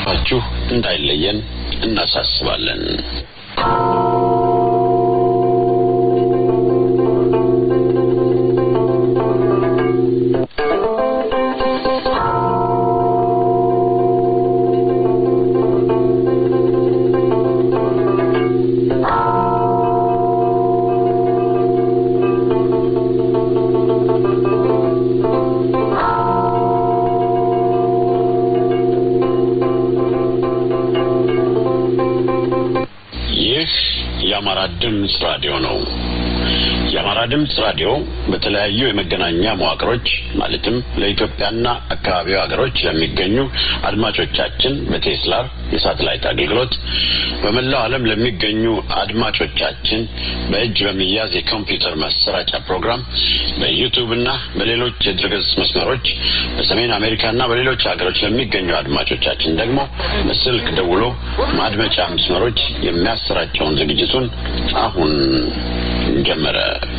ድጋፋችሁ እንዳይለየን እናሳስባለን። ይህ የአማራ ድምፅ ራዲዮ ነው። የአማራ ድምፅ ራዲዮ በተለያዩ የመገናኛ መዋቅሮች ማለትም ለኢትዮጵያና አካባቢው ሀገሮች ለሚገኙ አድማጮቻችን በቴስላር የሳተላይት አገልግሎት በመላው ዓለም ለሚገኙ አድማጮቻችን በእጅ በሚያዝ የኮምፒውተር ማሰራጫ ፕሮግራም በዩቱብ እና በሌሎች የድረገጽ መስመሮች በሰሜን አሜሪካና በሌሎች ሀገሮች ለሚገኙ አድማጮቻችን ደግሞ በስልክ ደውሎ ማድመጫ መስመሮች የሚያሰራጨውን ዝግጅቱን አሁን ጀመረ።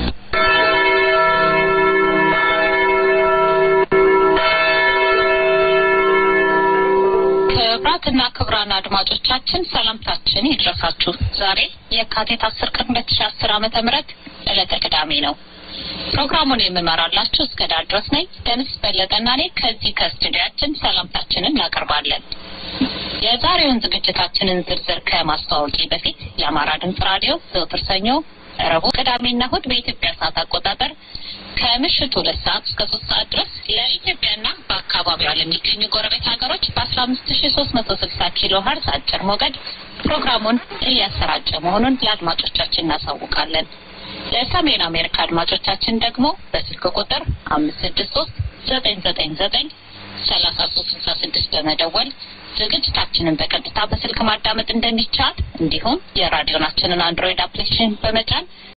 ክቡራትና ክቡራን አድማጮቻችን ሰላምታችን ይድረሳችሁ። ዛሬ የካቲት አስር ቀን ሁለት ሺ አስር ዓመተ ምህረት ዕለተ ቅዳሜ ነው። ፕሮግራሙን የምመራላችሁ እስከ ዳር ድረስ ነኝ። ደምስ በለጠና እኔ ከዚህ ከስቱዲያችን ሰላምታችንን እናቀርባለን። የዛሬውን ዝግጅታችንን ዝርዝር ከማስተዋወቂ በፊት የአማራ ድምፅ ራዲዮ ዘወትር ሰኞ፣ ረቡዕ፣ ቅዳሜና እሁድ በኢትዮጵያ ሰዓት አቆጣጠር ከምሽቱ ሁለት ሰዓት እስከ ሶስት ሰዓት ድረስ ለኢትዮጵያና በአካባቢዋ ለሚገኙ ጎረቤት ሀገሮች በአስራ አምስት ሺ ሶስት መቶ ስልሳ ኪሎ ሀርዝ አጭር ሞገድ ፕሮግራሙን እያሰራጨ መሆኑን ለአድማጮቻችን እናሳውቃለን። ለሰሜን አሜሪካ አድማጮቻችን ደግሞ በስልክ ቁጥር አምስት ስድስት ሶስት ዘጠኝ ዘጠኝ ዘጠኝ ሰላሳ ሶስት ስልሳ ስድስት በመደወል ዝግጅታችንን በቀጥታ በስልክ ማዳመጥ እንደሚቻል እንዲሁም የራዲዮናችንን አንድሮይድ አፕሊኬሽን በመጫን